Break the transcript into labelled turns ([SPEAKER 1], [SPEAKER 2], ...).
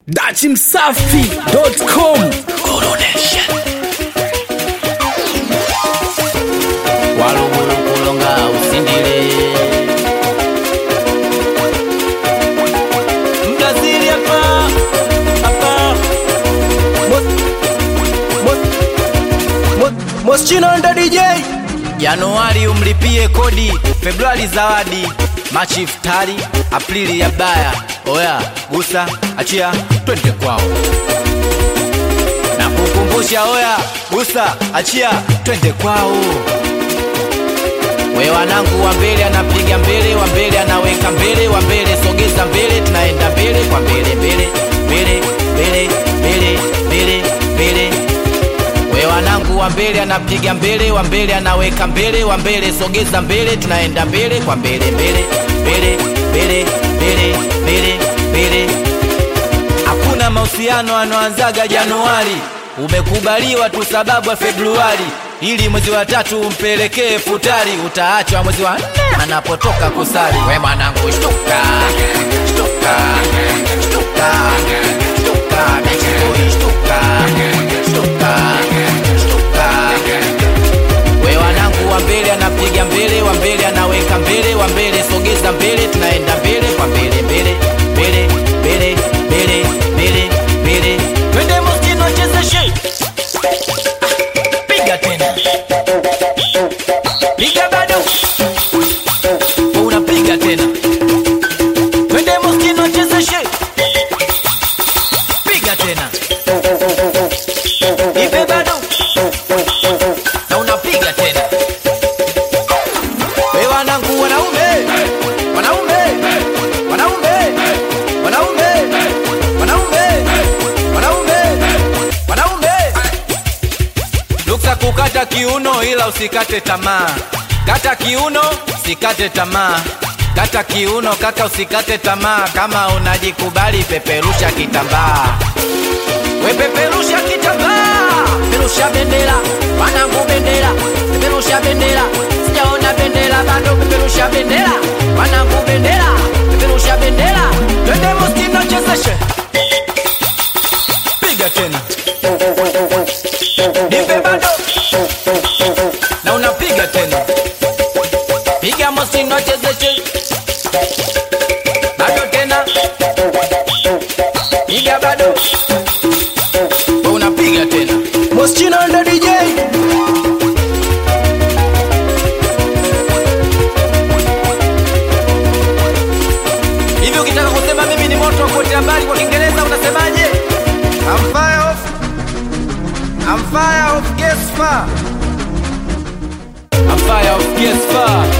[SPEAKER 1] dachimsafi.com
[SPEAKER 2] walugulu kulonga usindile mjazili hapa hapa
[SPEAKER 1] moschino ndo dj
[SPEAKER 2] januari umlipie kodi februari zawadi machi iftari aprili ya baya oya gusa achia twende kwao na kukumbusha oya gusa achia twende kwao we wanangu wa mbele anapiga mbele wa mbele anaweka mbele wa mbele sogeza mbele tunaenda mbele kwa mbele mbele mbele mbele mbele mbele mbele we wanangu wa mbele anapiga mbele wa mbele anaweka mbele wa mbele sogeza mbele tunaenda mbele kwa mbele mbele mbele mbele mbele mbele mbele hakuna mahusiano anoanzaga januari umekubaliwa tu sababu ya februari ili mwezi wa tatu umpelekee futari utaachwa mwezi wa nne anapotoka kusali we mwanangu shtuka shtuka shtuka shtuka bichikoi shtuka shtuka shtuka we wanangu wa mbele anapiga mbele wa mbele anaweka mbele wa mbele sogeza mbele tunaenda mbele kwa mbele mbele mbele mbele mbele mbele mbele twende mustino chezeshe piga tena piga bado unapiga tena twende mustino chezeshe piga tena ipe bado na unapiga tena we wanangu wanaume wanaume wanaume wanaume wanaume wanaume wanaume luksa kukata kiuno ila usikate tamaa kata kiuno usikate tamaa kata kiuno kaka usikate tamaa kama unajikubali peperusha kitambaa wepeperusha kitambaa peperusha bendera wanangu bendera peperusha bendera sijaona bendera bado peperusha bendera wanangu bendera peperusha bendera twende mustino chezeshe piga tena nipe bado na unapiga tena piga mustino chezeshe bado tena piga bado unapiga tena
[SPEAKER 1] moschino ndo dj
[SPEAKER 2] hivi ukitaka kusema mimi ni moto kuotea mbali kwa kiingereza unasemaje I'm fire off I'm fire off gas fire I'm fire off gas fire